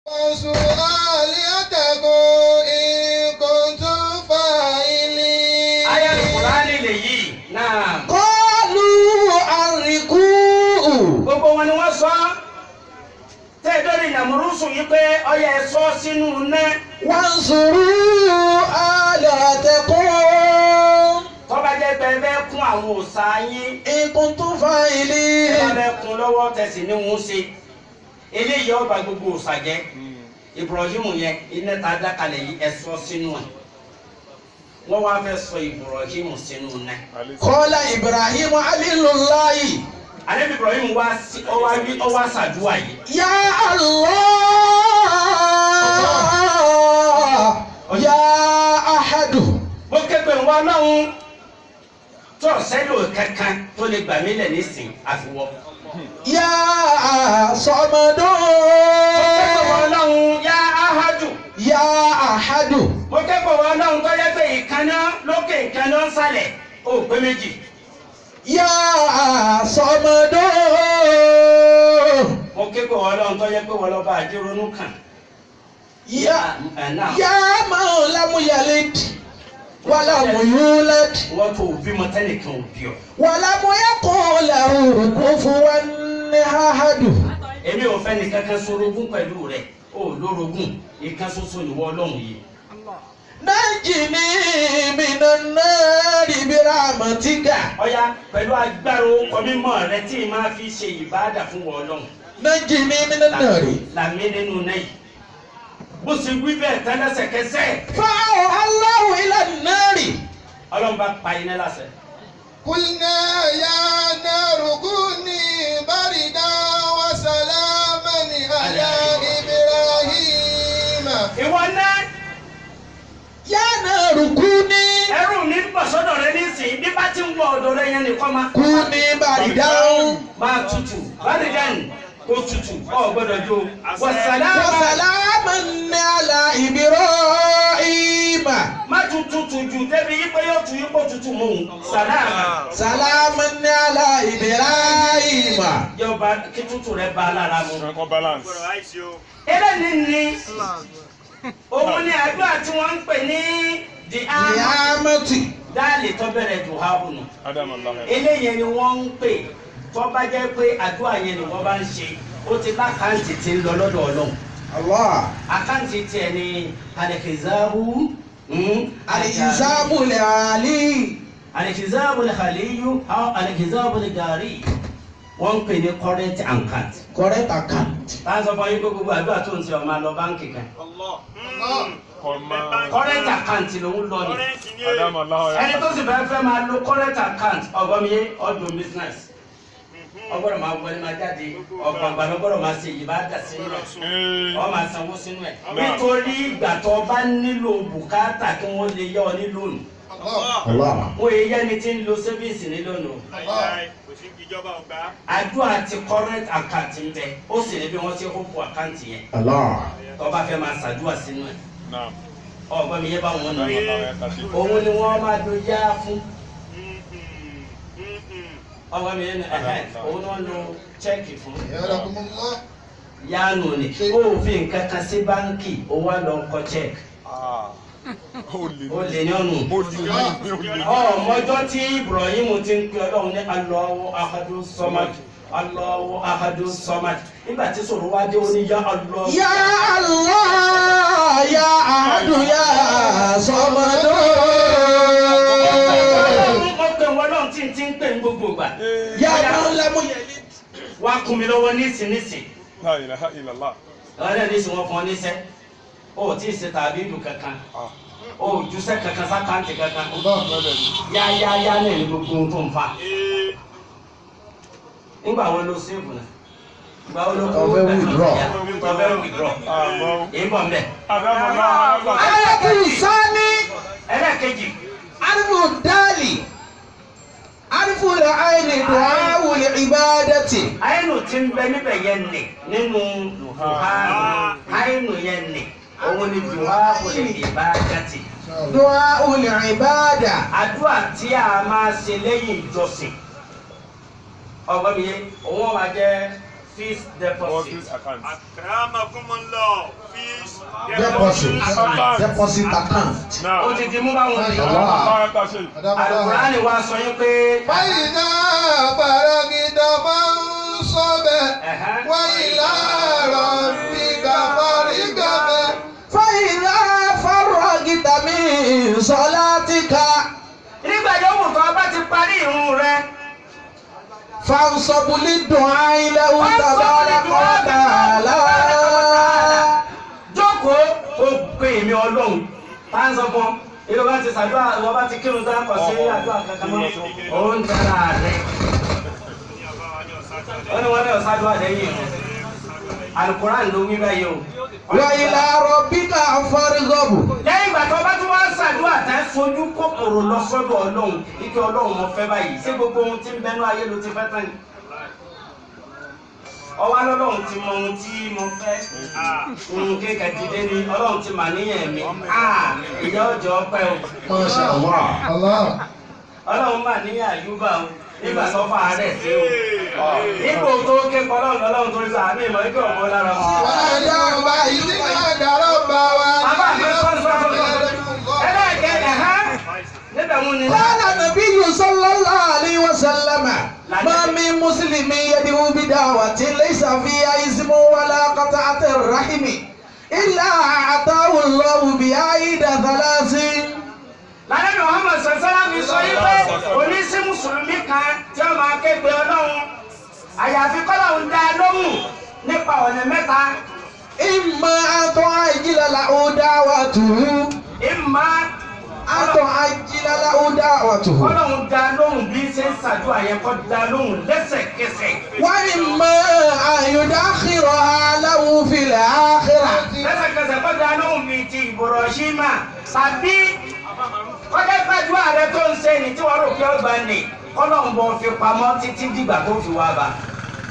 وانصروا آلهتكم إن كنتم فاعلين ayé Kùránì lèyí náà. قالوا حرقوه gbogbo wọn ni wọ́n sọ tẹ́ ẹ lórí nàmúrúsù yìí pé ọyẹ ẹ sọ sínú iná وانصروا آلهتكم tọ́ba jẹ́ pé ẹ bẹ́ẹ̀ kún àwọn òòṣà yín إن كنتم ẹ bá فاعلين bẹ́ẹ̀ kún lọ́wọ́ tẹ̀sí ní wọn ṣe eléyìí ọba gbogbo òòṣà jẹ́ Ibrahim yẹn iná ta dákalẹ̀ yìí ẹ sọ sínú ẹ̀ wọ́n wá fẹ́ sọ Ibrahim sínú iná قال إبراهيم عليل الله alẹ́ Ibrahim wá sí ọwá wí ọwá sàdúrà yìí يا الله يا أحد bó képe ń wá lọ́hún tó sẹ́lò kankan tó lè gbà mí lẹ̀ nísìn àfiwọ́. يا صمد kẹ́kọ̀ọ́ ọlọ́run yá áhájù يا أحد mo kẹ́kọ̀ọ́ ọlọ́run tó yẹ pé ìkànnà lókè ìkànnà ń sàlẹ̀ ó pé méjì يا صمد mo kẹ́kọ̀ọ́ ọlọ́run tó yẹ pé wọ́n lọ́ba àjẹrónú kàn يا ẹ̀ náà يا من لم يلد ولم يولد wọ́n tó bímọ tẹ́nìkan ò bí ọ. ولم يكن له كفوا أحد èmi ò fẹ́ ní kankan sorogún pẹ̀lú rẹ̀ ó lórogún ìkan ṣoṣo nìwọ ọlọ́run yìí. نجني من النار برحمتك ọ̀ya pẹ̀lú agbára orúkọ mímọ́ rẹ tí ì máa fi ṣe ìbáàdà fún wọn ọlọ́run. نجني من النار làmì nínú náà yìí bó ṣe wí bẹ́ẹ̀ tán lẹ́sẹ̀kẹsẹ̀ فأوحى الله إلى النار ọlọ́run bá pa iná láṣẹ. قلنا يا نار كوني بردا وسلاما على إبراهيم ìwọ náà يا نار كوني ẹrù ní bọ̀sọ́dọ̀ rẹ nísìnyí bí bá ti ń wọ ọ̀dọ̀ rẹ yẹn nìkan máa. كوني بردا máa tutù bárígàn kó tutù ọ gbọ́dọ̀ jó wàsálàmà وسلاما على إبراهيم má tún tutù jù débi yípo yóò tún yípo tutù mọ́ òun sàlámà سلاما على إبراهيم yọba kí tutù rẹ bá a lára mu. Ẹ̀kọ́ balance. eléyìí ni òun ni àdúrà tí wọ́n ń pè ní the arm نعمتي dáàlì tó bẹ̀rẹ̀ dùhábù nù. Adam Allah. eléyìí ni wọ́n ń pè tó bá jẹ́ pé àdúrà yẹn ni wọ́n bá ń ṣe ó ti lákàntì tí ń lọ lọ́dọ̀ ọlọ́run الله àkáǹtì tiẹ̀ ni alikizabu الحساب العالي alikizabu khaliyu aw alikizabu gari wọ́n ń pè ní current account. correct account táwọn sọ fún yín pé gbogbo àdúrà tó ń ṣe ọmọ lọ báńkì kan Ọmọ. current account lòún lọ ni Adam Allah. ẹni tó sì fẹ́ fẹ́ máa lo current account ọgọ́mìyé ọdún business ọgbọ́dọ̀ máa wọlé máa jáde ọgbàgbà lọ́gbọ́dọ̀ máa ṣe ìbáàdà sínú ẹ̀ Ee. wọ́n máa sanwó sínú ẹ̀ nítorí ìgbà tó bá nílò bùkátà kí wọ́n lè yá ọ ní lónìí الله wọ́n yẹ yẹ́ni tí ń lo savings ní lónìí àdúrà ti current account ń bẹ ó sì ní bí wọ́n ti hópò account yẹn الله tó bá fẹ́ máa ṣàdúrà sínú ẹ̀ Naam. ọgbọ́n mi yẹ bá wọn nù Adam yẹn Allah ya kasi. òun ni wọ́n máa do yá fún ọgbọ́n mi yẹn ẹ̀hẹ́ òun ni wọ́n lo chẹ́ẹ̀kì fún يرحم الله yáànù ni ó fi nǹkan kan sí báńkì ó wá lọ kọ chẹ́ẹ̀kì Ah. Ó lè ó lè ní ọ̀nù. Ó lè ní. Ó lè ní. ọmọjọ́ tí Ibrahim ti ń pe ọlọ́run ní Allahu ahadu samad Allahu ahadu samad nígbà tí sọ̀rọ̀ wá dé ó ní yá Allah. يا الله يا أحد يا صمد ọlọ́run ó pè wọ́n lọ́run tí ń ti ń pè ní gbogbo ìgbà. يا من لم يلد wá kún mi lọ́wọ́ nísìnyìísìn La ilaha illallah. ọ̀rẹ́ ní sìn wọ́n fún ọ níṣẹ́ ó ò tí ì ṣe tàbí ìlú kankan Ah. ó ò jùṣẹ́ kankan sákàǹtì kankan Bẹ́ẹ̀ ni. yáyáyá náà ní gbogbo ohun tó ń fa. nígbà wo ló ṣéèbù náà ìgbà wo ló kó Tó fẹ́ withdraw. tó fẹ́ withdraw Àmọ́. èyí bọ̀ mbẹ́. Adam Allah. آية الثاني ẹlẹ́ẹ̀kejì عرف الدالي عرف العين دعاء العبادة àyẹ̀nù tí ń bẹ níbẹ̀ yẹn nì nínú duhanu àyẹ̀nù yẹn nì òun ni duhanu lè ìbádàtì دعاء العبادة àdúrà tí a máa ṣe lẹ́yìn ìjọsìn ọgbọ́n mi yé òun máa jẹ́ fixed Mortgage deposit. account. Akramakumullah. Fees. deposit Account. deposit account. Now. ó ti di mú báwọn Allah. èèyàn. Allah ta ṣe. alukurani wa sọ yín pé. فإذا فرغت فانصب ẹ̀hẹ́n. وإلى ربك فارغب فإذا فرغت من صلاتك nígbà yòówù tó o bá ti parí ìrun rẹ. فانصب للدعاء له تبارك وتعالى jókòó o pè mí ọlọ́run tá ń sọ fún ìlú bá ti ṣàdúrà ìwọ bá ti kírun tá kọ sí àdúrà kankan mọ́ ó ń tẹ́ra rẹ̀ ó ní wọ́n ní ọ̀sádùá lẹ́yìn rẹ̀ alukuran ló wí báyìí o. وإلى ربك فارغب lẹ́yìn ìgbà tó bá tún wá ṣàdúrà tẹ́ fojú kòkòrò lọ sọ́dọ̀ ọlọ́run ike ọlọ́run mo fẹ́ báyìí ṣé gbogbo ohun tí ń bẹnu ayé ló ti fẹ́ tán ni. ọwọ́ lọ́lọ́run ti mọ ohun tí mo fẹ́ ohun kéka dìde ni ọlọ́run ti mà níyàn mi Ah, ìyá ọjọ́ pẹ́ o ما شاء الله الله ọlọ́run mà níyàn àyùbá o nígbà tó fà á rẹ̀ sí o nígbà tó ké kọ́ ọlọ́run lọ́lọ́run tó ń sọ àmì ìmọ̀ ike ọ̀mọ́ lára wọn. ونادى إذ نادى ربه bàbá mi sọ́ni sọ́ni sọ́ni ẹlẹ́ẹ̀kẹ́ ẹ̀hán níbẹ̀ mú ni. قال النبي صلى الله عليه وسلم ما من مسلم يدعو بدعوة ليس فيها اسم ولا قطعة الرحم إلا أعطاه الله بعيد ثلاث lálẹ́ muhammed sọ̀sọ́lá mi sọ yí pé oníṣẹ́ mùsùlùmí kan tí ó máa képe ọlọ́run àyàfi kọ́lọ́run dá a lóhùn nípa ọ̀nà mẹ́ta إما أن تعجل له دعوته ìmọ̀ أن تعجل له دعوته kọ́lọ́run dá a lóhùn bí ṣe ń ṣàdúrà yẹn kọ́ dá a lóhùn lẹ́sẹ̀kẹsẹ̀ وإما أن يدخرها له في الآخرة lẹ́sẹ̀kẹsẹ̀ kọ́ dá a lóhùn bíi ti Ibrahima tàbí kọ́jà gbàdúrà rẹ tó ń ṣe ní tí wọ́n rò pé ọgbà ni kọ́lọ́run bọ̀ fi pamọ́ títí dìgbà tó fi wá bá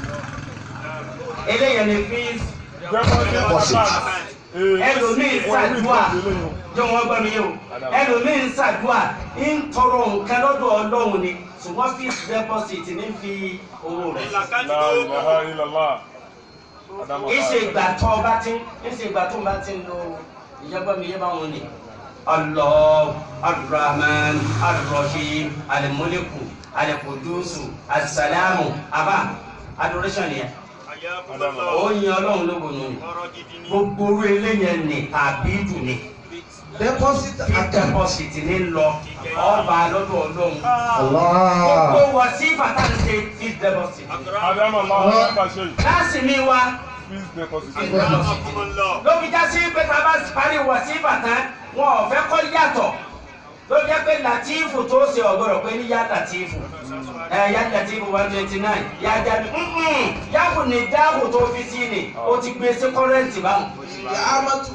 eléyẹn ni fíìs Deposit account. ẹlòmíín ṣàdúà jọ wọn gbọ́ mi yé o ẹlòmíín ṣàdúà ń tọrọ nǹkan lọ́dọ̀ Ọlọ́run ni ṣùgbọ́n fixed deposit ní fi owó rẹ̀ sí. La ilaha illallah. Adamu ìṣe ìgbà tó o bá ti ń ìṣe ìgbà tó o bá ti ń lo ìjọba mi yé báwọn ni Allah Ar-Rahman Ar-Rahim Al-Muliku Al-Qudusu As-Salamu aba adoration yẹn ó yin Ọlọ́run lógo nù ni gbogbo orí eléyẹn ni tàbí dùn ni deposit fi account. deposit ní lọ ọba lọ́dọ̀ Ọlọ́run gbogbo Allah. wọ sí fàtàǹsì fi deposit Adamu Allah ta ṣe. láàsì mi wá Please deposit. ló fi já sí pé tá a bá parí wọ sí fàtàn wọn ò fẹ́ kọ́ yàtọ̀ ló jẹ́ pé latifu tó ṣe ọ̀gbọ́dọ̀ pé ní yá latifu ẹ yá latifu one twenty nine yá jáde yàgò ní dáàbò tó fi sí ni ó ti gbé sí kọ́rẹ́ǹtì báwọn Ya amatu.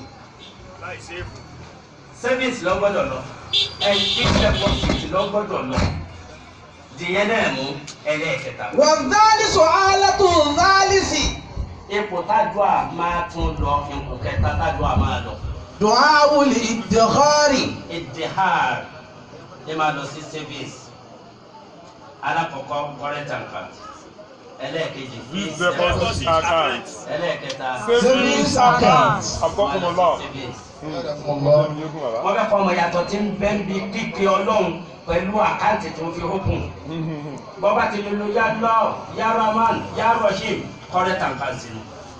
service lọ́gbọ́dọ̀ lọ ẹ̀yìn deposit lọ́gbọ́dọ̀ lọ dìyẹn náà mú ẹlẹ́ẹ̀kẹta. والثالث آلة الثالث ipò tájúà máa tún lọ ipò kẹta tájúà máa lọ. دعاء الادخار ìdíhàr ẹ máa lọ sí service alákọ̀ọ́kọ́ current account ẹlẹ́ẹ̀kejì Please fixed deposit deposit account. ẹlẹ́ẹ̀kẹta Savings account. Agbọ́kùnmọ́lá. savings. الله wọ́n fẹ́ kọ́ ọmọ yàtọ̀ tí ń bẹ́ ń bi kíkẹ́ ọlọ́run pẹ̀lú àkáǹtì tó fi hókùn bọ́bá ti lè lo yá lọ́ọ̀ yá rahman yá rashim current account nù.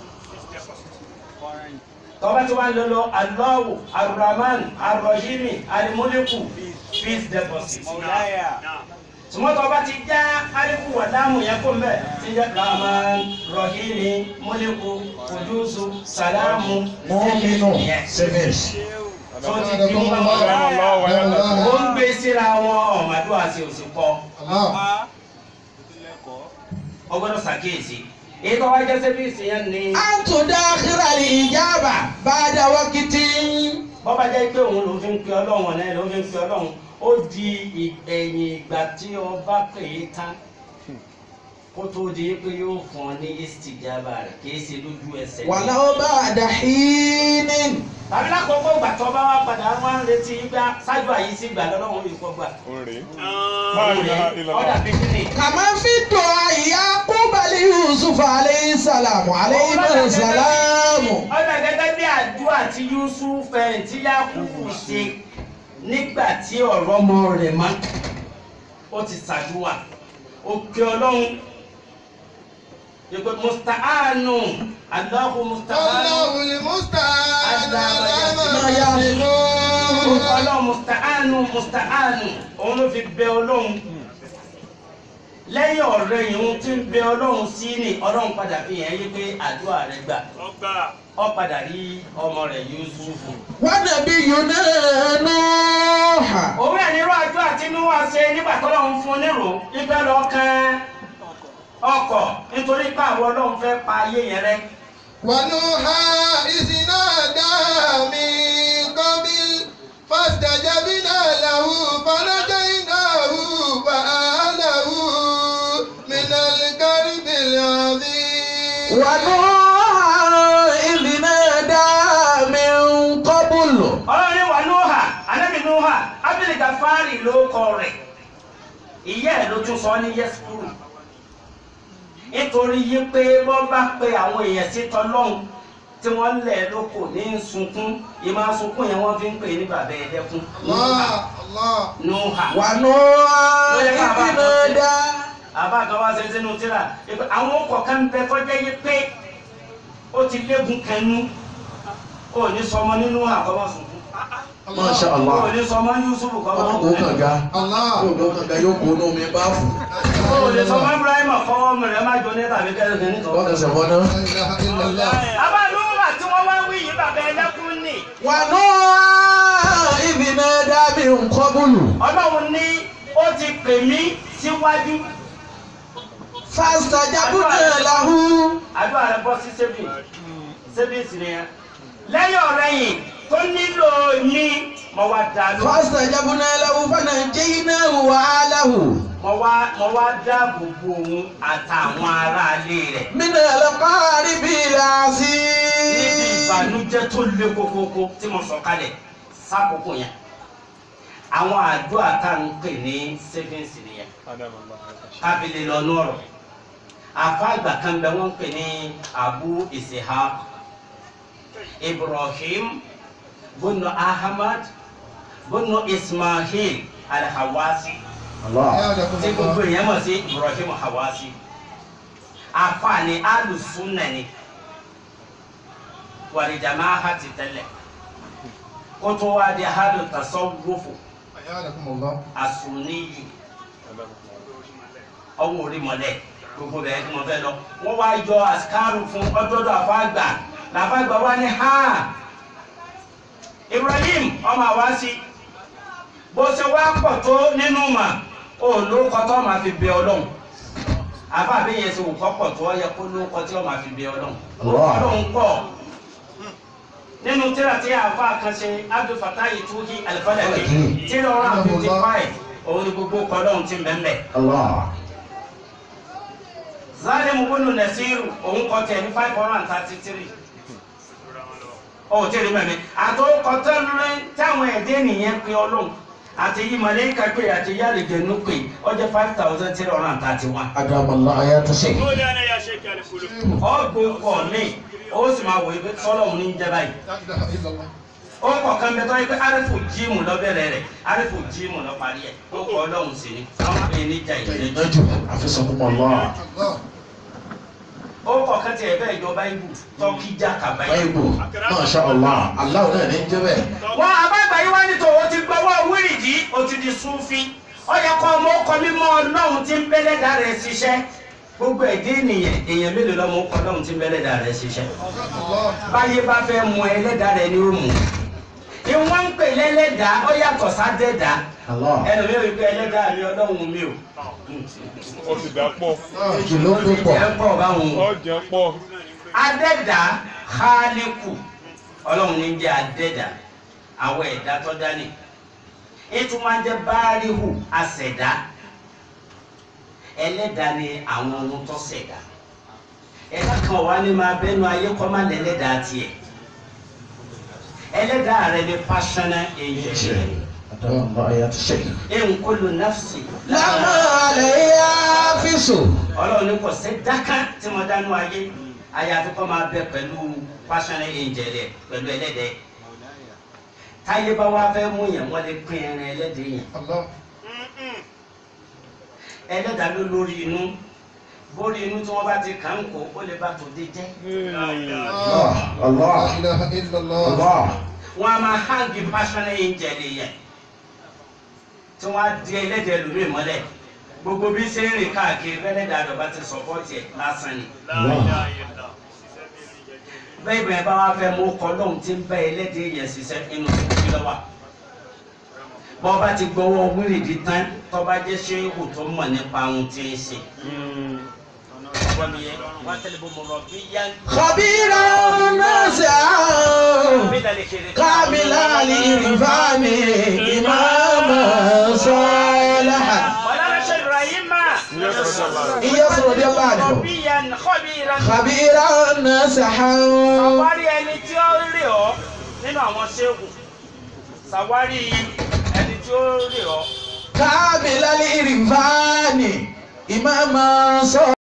tọ́ba tí wọ́n lè lo alọ́wù arahman arahimi alimuliku fixed deposit. sùmọ́tò ọba ti já aliku wàdámù yẹn kó mbẹ́ ti jẹ́ rahman rahimi muliku kudusu salamu مؤمن Yes. سمير tó ti di mú báwọn Adamu Allah wa ya ta ṣe. ó ń gbé síra wọn ọ̀màdúrà àti òsìkọ́ الله ọgbọ́dọ̀ ṣàkíyèsí èyí tó wá jẹ́ sẹ́fíìsì yẹn ni أن تداخر الإجابة بعد وقت bọ́bá jẹ́ pé òun ló fi ń pe ọlọ́run ọ̀nà ẹ̀ ló fi ń pe ọlọ́run ó di ìgbẹ̀yìn ìgbà tí ọba pè é tán kó tó di pé yóò fún ọ ní istijaba rẹ̀ kì í ṣe lójú ẹsẹ̀. ولو بعد حين tàbí lákòókò ìgbà tó bá wá padà wá ń retí gbá ṣáájú àyíṣí gbà lọ́lọ́run yìí kọ́ gbà. Orin. La ilaha ọ̀dà illallah. bíbí ni كما في الدعاء يعقوب ali yusuf alayhi salam alayhi salam. ọ̀dà gẹ́gẹ́ bí àdúrà tí yusuf ẹ̀ tí yakubu ṣe nígbà tí ọ̀rọ̀ ọmọ rẹ̀ mọ́ ó ti ṣàdúrà òkè ọlọ́run ìpè mustaanu aláhu mustaanu الله المستعان على ما ما يصفون. يصفون ọlọ́run mustaanu mustaanu òun ló fi bẹ ọlọ́run lẹ́yìn ọ̀rẹ́ yìí ohun tí ń bẹ ọlọ́run sí ni ọlọ́run padà fi hàn yí pé àdúrà rẹ̀ gbà ọgbà ó padà rí ọmọ rẹ̀ yusufu. wa nabiyyuna nuh. òun ẹ̀ nírú àdúrà tí Nóà ṣe nígbà tó lọ́n fún un nírò ibẹ̀ lọ kan ọkọ̀ nítorí pé àwọn ọlọ́run fẹ́ pa ayé yẹn rẹ́. ونوحا إذ نادى من قبل فاستجبنا له فنجيناه وأهله من الكرب العظيم ونوح إذ نادى من قبل ọlọ́run ní wà Nóà anábì Nóà ábílì gàfárì ló kọ rẹ̀ ìyá ẹ̀ ló tún sọ ní yẹ́sùkúrù nítorí yí pé wọ́n bá pe àwọn èèyàn sí tọ́lọ́hún tí wọ́n lẹ̀ lóko ní sunkún ìmọ̀ sunkún yẹn wọ́n fi ń pè ní bàbá ẹ̀dẹ́kún الله الله Nóà. ونوح إذ نادى àbá kan wá ṣe sínú tíra ìpè àwọn ọkọ̀ kan bẹ tọ́jẹ́ yí pé ó ti léegun kẹnu ó ní sọmọ nínú àkọ́mọ́ sunkún ما شاء ó الله ní sọmọ Yusufu ọmọ kọ́mọ́ kò kànga الله yóò lọ kànga yóò kó inú mi bá fún ó lè sọmọ Ibrahim kọ́wọ́ mi rẹ̀ má jọ ní tàbí kẹ́lẹ́kẹ́ ní wọn kọ́. kẹsẹ̀ wọn náà. لا إله إلا الله àbá lóra tí wọ́n wá wí yìí bàbá ẹlẹ́kùn ni ونوح إذ نادى من قبل Ọlọ́run ní ó ti pè mí síwájú فاستجبنا له àdúrà rẹ̀ bọ́ sí sébì sébì sì nìyẹn lẹ́yìn ọ̀rẹ́yìn tó nílò ní mo wá dá lóhùn. فاستجبنا له فنجيناه وأهله mo wá mo wá dáàbò bo òun àtàwọn aráalé rẹ̀ من القارب níbi العظيم ìbànújẹ́ tó le kókókó tí mo sọ kalẹ̀ sákòókò yẹn àwọn àdúrà tá à ń pè ní savings nìyẹn kábìlì lọ nọrọ àfa àgbà kan bẹ wọn pè ní abu ishaq ibrahim bunu ahmad bunu ismail alhawasi tí gbogbo èèyàn mọ̀ sí ibrahim hawasi àfààní alùsùnà ni wàlìjàmá ha ti tẹ́lẹ̀ kótó wa di hadu tasawufu أيادكم الله asuniyu ọwọ́ orí mọ́lẹ̀ gbogbo bẹ̀rẹ̀ tí mo fẹ́ lọ wọ́n wá yọ àsìkáàrù fún ọjọ́dọ̀ àfáàgbà làfáàgbà wá ní ha ibrahim ọmọ àwáṣí bó ṣe wá pọ̀ tó nínú mà ó lórúkọ tó máa fi bẹ ọlọ́run àbá àbí yẹn ṣe wò kọ́ pọ̀ tó yẹ kó lórúkọ tí wọ́n máa fi bẹ ọlọ́run Allah. ọlọ́run pọ̀ nínú tíra tí àfa kan ṣe abdul fatah tuhi alifadaki Alifadaki. tíra ọ̀rọ̀ fifty five òun ni gbogbo kọlọ́run ti mẹ́mẹ́ الله zalimu bunu nasiru òun kọ tẹ ní five hundred and thirty three ó tẹ̀lé mẹ́mi àtòkọ̀tẹ́ lórí táwọn ẹ̀dẹ́ nìyẹn pé ọlọ́run àti yí màlẹ́kà pé àti yálẹ̀jẹ̀nu pé ó jẹ́ five thousand three hundred and thirty one. أدام الله آيات الشيخ مولانا يا شيخ الفلوس ọgbọ́n pọ̀ mí ó sì máa wò ó pé sọ́lọ́mù ní jẹ́ báyìí. لا إله إلا الله ó kọ̀ kan bẹ tọ́ yẹ pé arifu jíìmù lọ bẹ̀rẹ̀ rẹ̀ arifu jíìmù lọ parí ẹ̀ ó kọ́ ọlọ́run sí ni àwọn pè é ní jà ìlẹ́jọ́. نجم حفظكم الله الله ó kọ̀ kan tiẹ̀ bẹ́ẹ̀ jọ báyìí tọ́kí jà kàbáyìí. báyìí ما شاء الله الله náà ní jẹ́ bẹ́ẹ̀. wọn àbágbà yìí wá ní tòun ti gbọ́wọ́ wíìrìdì ó ti di súnfí ó yẹ kó ọmọ ọkọ mímọ́ ọlọ́run tí ń bẹ́lẹ́dà rẹ̀ ṣiṣẹ́ gbogbo ẹ̀dẹ́ ènìyàn èèyàn mélòó lọ́mọ ọkọ ọlọ́run tí ń bẹ́lẹ́dà rẹ̀ ṣiṣẹ́ الله báyé bá fẹ́ mú ẹlẹ́dà rẹ̀ ni ó mú ìwọ́n ń pè lẹ́lẹ́dà ó yàtọ̀ sádẹ́dà الله ẹnu mi ò rí pé ẹlẹ́dà mi ọlọ́run mi ò ó ti dà pọ̀ jù ló ń pọ̀ ẹ pọ̀ báwọn ó jẹ́ pọ̀ adẹ́dà khaliku ọlọ́run ní jẹ́ adẹ́dà àwọn ẹ̀dá tó dání ètò máa ń jẹ́ báríhù àṣẹ̀dá ẹlẹ́dà ni àwọn ohun tó ṣẹ̀dá ẹ̀dá kan wà ní máa bẹ́nu ayé kọ́ máa lẹ́lẹ́dà tiẹ̀ ẹlẹ́dà rẹ ni passionate angel أدام الله آيات الشيخ in kullu nafsi لما عليه حافظ ọlọ́run ní kò sí dáká tí mo dánú ayé àyàfi kọ́ máa bẹ pẹ̀lú pásánì ìjẹ̀lẹ̀ pẹ̀lú ẹlẹ́dẹ̀ táyé bá wá fẹ́ mú yẹn wọ́n lè pín ẹran ẹlẹ́dẹ̀ yẹn Allah. ẹlẹ́dàá ló lórí inú bórí inú tí wọ́n bá ti kàn ń kó ó lè bá tòde jẹ́ Allah. Allah. La ilaha illallah. Allah. wọ́n á máa hangi pásánì ìjẹ̀lẹ̀ yẹn tí wọ́n á di ẹlẹ́dẹ̀ lórí mọ́lẹ̀ gbogbo bí ṣe ń rìn káàkiri ẹlẹ́dàá àdọ̀bá ti sọ̀pọ̀tì ẹ̀ lásán ni. bẹ́ẹ̀ bẹ́ẹ̀ bá wá fẹ́ mú kọ́ lóhun tí ń bẹ́ ẹlẹ́dẹ̀ yẹn ṣiṣẹ́ inú kí ló wà. bọ́ bá ti gbọ́wọ́ wíìrìdì tán tó bá jẹ́ ṣé kò tó mọ̀ nípa ohun tí ń ṣe. wọ́n mi yẹn wọ́n tẹ̀lé bó mo rọ̀ bí yá. خبيرا ناسعا كامل الإرفان إماما صالحا Mọ̀lára ṣe Ibrahim máa. إياس رضي الله عنه Kọ̀bíyan kọ́bíran. خبيرا ناسعا Sàwárí ẹni tí ó rí ọ nínú àwọn ṣéwù. Sàwárí ẹni tí ó rí ọ. كامل الإرفان إماما صالحا